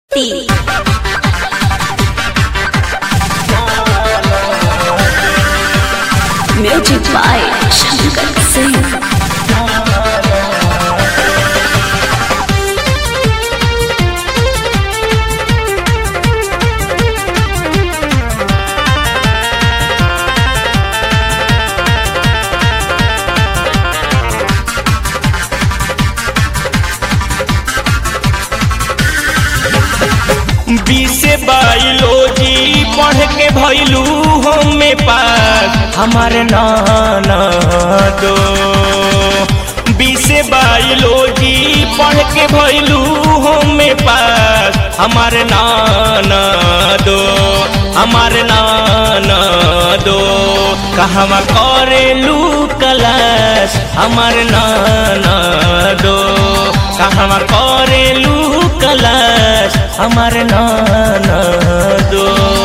T. Music by Shankar Singh. बीसे biology पढ़ के भैलू हमें पास हमारे नाना दो बीसे बायोलॉजी पढ़ के भैलू हमें पास हमारे नाना दो हमारे नाना दो कहवा करेलू कलास हमारे नाना दो कहवा करेलू कलास हमार नाना दो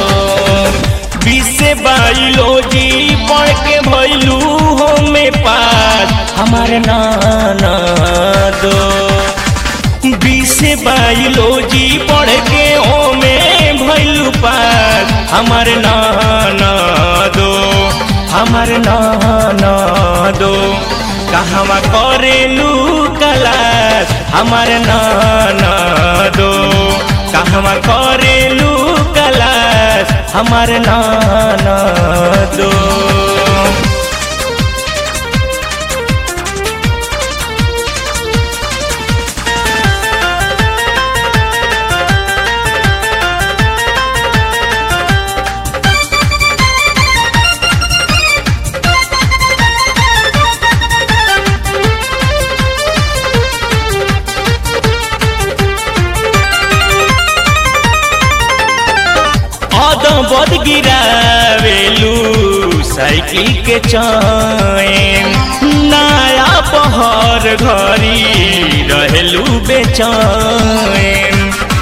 बीसे बायोलॉजी पढ़ के भैलू हमें पास हमार नाना दो बीसे बायोलॉजी पढ़ के हमें भैलू पास हमार नाना दो हमार नाना दो कहवा करेलू कलास हमार नाना दो कहवा करेलू कलास हमार नाना दो बद गिरावेलू साइकिल के चैन नया पहर घरी रहेलू बेचैन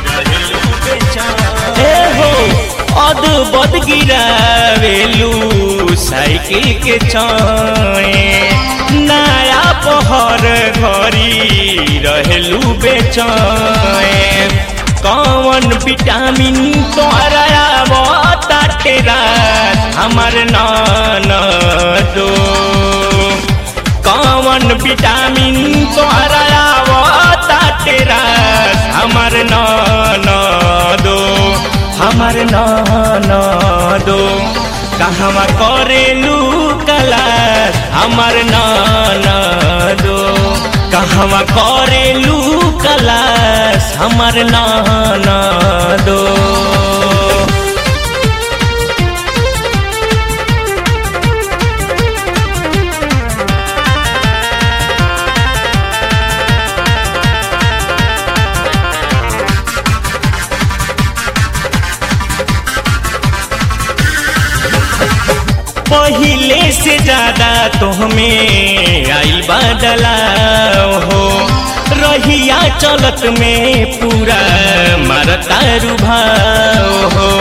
ए हो अद बद गिरावेलू साइकिल के चैन नया पहर घरी रहेलू बेचैन कौन विटामिन तोहरा बताटे रात हमार नाना दो कौन विटामिन तोहरा बताटे रात हमार नाना दो हमार नाना दो कहवा करेलू कलास हमार नाना दो कहवा करेलू कलास हमार नाना दो पहले से ज्यादा तो हमें आई बदलाव हो रहिया चलत में पूरा मरता रुभाव हो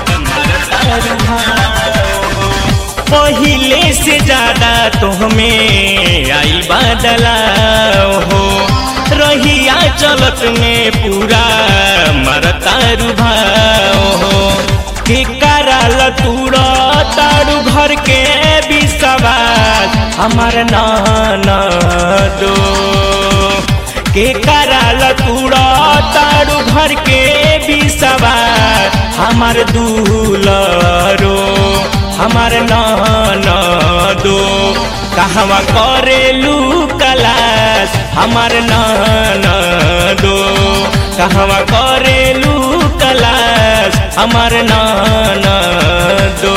पहले से ज्यादा तो हमें आई बदलाव हो रहिया चलत में पूरा मरता रुभाव हो के कराल तूरा तारू घर के विश्वास हमार नाना दो के कराल तूरा तारू घर के विश्वास हमार दूलरो हमार नाना दो कहवा करेलू कलास हमार नाना दो कहवा करेलू कलास हमार नाना दो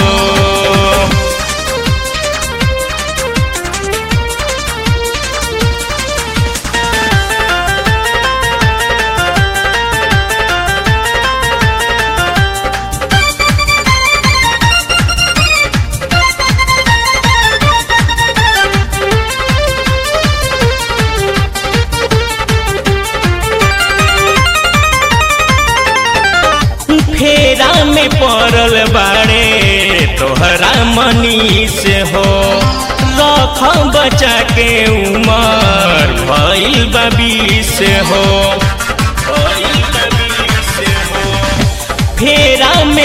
फेरा में पड़ल बाड़े तोहरा मनी से हो रख बचा के उमर भइल बबी से हो भइल बा बीस हो।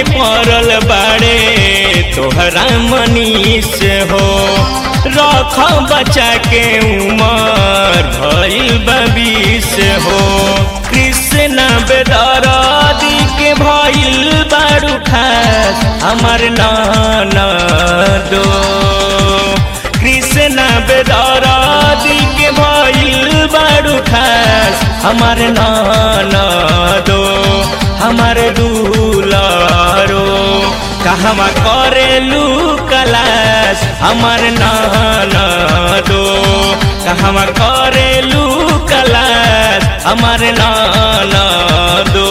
में पड़ल बाड़े तोहरा मनीष हो रख बचा के उमर भइल बबीस हो कृष्ण बेदरादी के भइल बारू खास हमर नाना दो कृष्ण बेदरादी के भइल बारू खास हमर नाना दो हमर दुलारो कहवा करेलू कलास हमर नाना दो कहवा करेलू कलास हमर नाना दो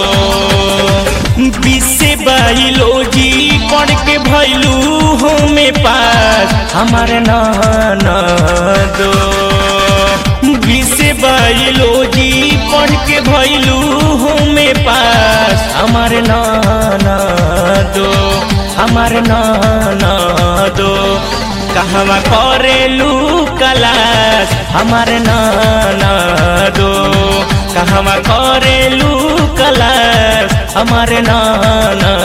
बिसे बाइलोजी पढ़ के भैलू हो में पास हमर नाना दो बिसे बाइलोजी पढ़ के भैलू हो में पास हमर नाना दो हमर नाना दो कहवा करेलू कलास हमर नाना दो कहवा करेलू कलास हमर नाना